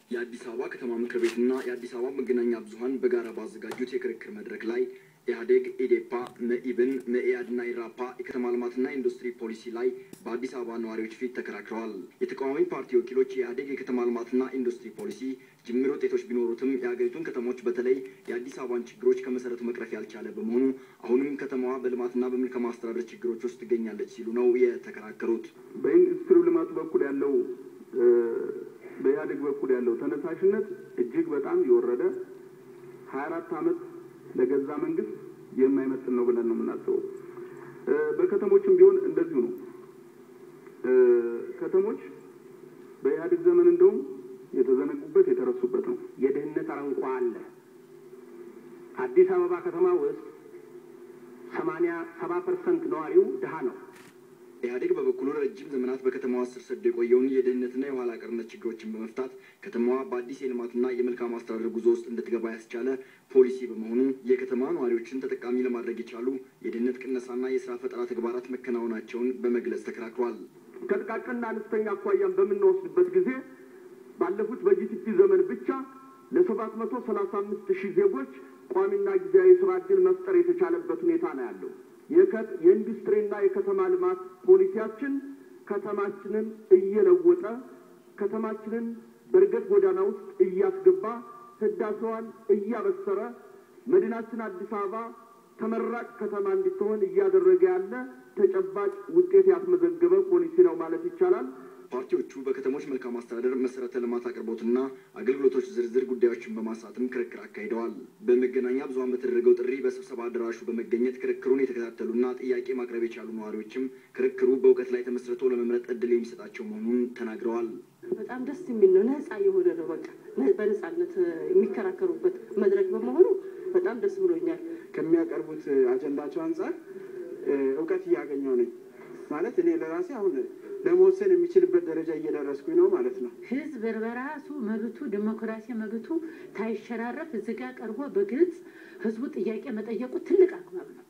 የአዲስ አበባ ከተማ ምክር ቤትና የአዲስ አበባ መገናኛ ብዙኃን በጋራ ባዘጋጁት የክርክር መድረክ ላይ ኢህአዴግ፣ ኢዴፓ፣ መኢብን፣ መኢአድና ኢራፓ የከተማ ልማትና ኢንዱስትሪ ፖሊሲ ላይ በአዲስ አበባ ነዋሪዎች ፊት ተከራክረዋል። የተቃዋሚ ፓርቲ ወኪሎች የኢህአዴግ የከተማ ልማትና ኢንዱስትሪ ፖሊሲ ጅምር ውጤቶች ቢኖሩትም የሀገሪቱን ከተሞች በተለይ የአዲስ አበባን ችግሮች ከመሰረቱ መቅረፍ ያልቻለ በመሆኑ አሁንም ከተማዋ በልማትና በመልካም አስተዳደር ችግሮች ውስጥ ትገኛለች ሲሉ ነው የተከራከሩት። በኢንዱስትሪው ልማቱ በኩል ያለው በኢህአዴግ በኩል ያለው ተነሳሽነት እጅግ በጣም የወረደ ሀያ አራት ዓመት ለገዛ መንግስት የማይመጥን ነው ብለን ነው የምናስበው። በከተሞችም ቢሆን እንደዚሁ ነው። ከተሞች በኢህአዴግ ዘመን እንደውም የተዘነጉበት የተረሱበት ነው። የድህነት አረንቋ አለ። አዲስ አበባ ከተማ ውስጥ ሰማንያ ሰባ ፐርሰንት ነዋሪው ድሃ ነው። ኢህአዴግ በበኩሉ ረጅም ዘመናት በከተማዋ ስር ሰዶ የቆየውን የድህነትና የኋላ ቀርነት ችግሮችን በመፍታት ከተማዋ በአዲስ የልማትና የመልካም አስተዳደር ጉዞ ውስጥ እንድትገባ ያስቻለ ፖሊሲ በመሆኑ የከተማ ነዋሪዎችን ተጠቃሚ ለማድረግ የቻሉ የድህነት ቅነሳና የስራ ፈጠራ ተግባራት መከናወናቸውን በመግለጽ ተከራክሯል። ከጥቃቅንና አነስተኛ አኳያን በምንወስድበት ጊዜ ባለፉት በጂቲፒ ዘመን ብቻ ለሰባት መቶ ሰላሳ አምስት ሺህ ዜጎች ቋሚና ጊዜያዊ ስራ እድል መፍጠር የተቻለበት ሁኔታ ነው ያለው። የኢንዱስትሪና የከተማ ልማት ፖሊሲያችን ከተማችንን እየለወጠ ከተማችንን በእድገት ጎዳና ውስጥ እያስገባ ህዳሴዋን እያበሰረ መዲናችን አዲስ አበባ ተመራጭ ከተማ እንድትሆን እያደረገ ያለ ተጨባጭ ውጤት ያስመዘገበ ፖሊሲ ነው ማለት ይቻላል። ፓርቲዎቹ በከተሞች መልካም አስተዳደር መሰረተ ልማት አቅርቦትና አገልግሎቶች ዝርዝር ጉዳዮችን በማንሳትም ክርክር አካሂደዋል። በመገናኛ ብዙኃን በተደረገው ጥሪ በስብሰባ አዳራሹ በመገኘት ክርክሩን የተከታተሉና ጥያቄ ማቅረብ የቻሉ ነዋሪዎችም ክርክሩ በእውቀት ላይ ተመስርቶ ለመምረጥ እድል የሚሰጣቸው መሆኑን ተናግረዋል። በጣም ደስ የሚል ነው። ነፃ የሆነ ነው። በቃ በነፃነት የሚከራከሩበት መድረክ በመሆኑ በጣም ደስ ብሎኛል። ከሚያቀርቡት አጀንዳቸው አንጻር እውቀት እያገኘው ነኝ ማለት እኔ ለራሴ አሁን ለመወሰን የሚችልበት ደረጃ እየደረስኩኝ ነው ማለት ነው። ህዝብ በራሱ መብቱ ዲሞክራሲ መብቱ ታይሸራረፍ እዚህ ጋር ቀርቦ በግልጽ ህዝቡ ጥያቄ መጠየቁ ትልቅ አግባብ ነው።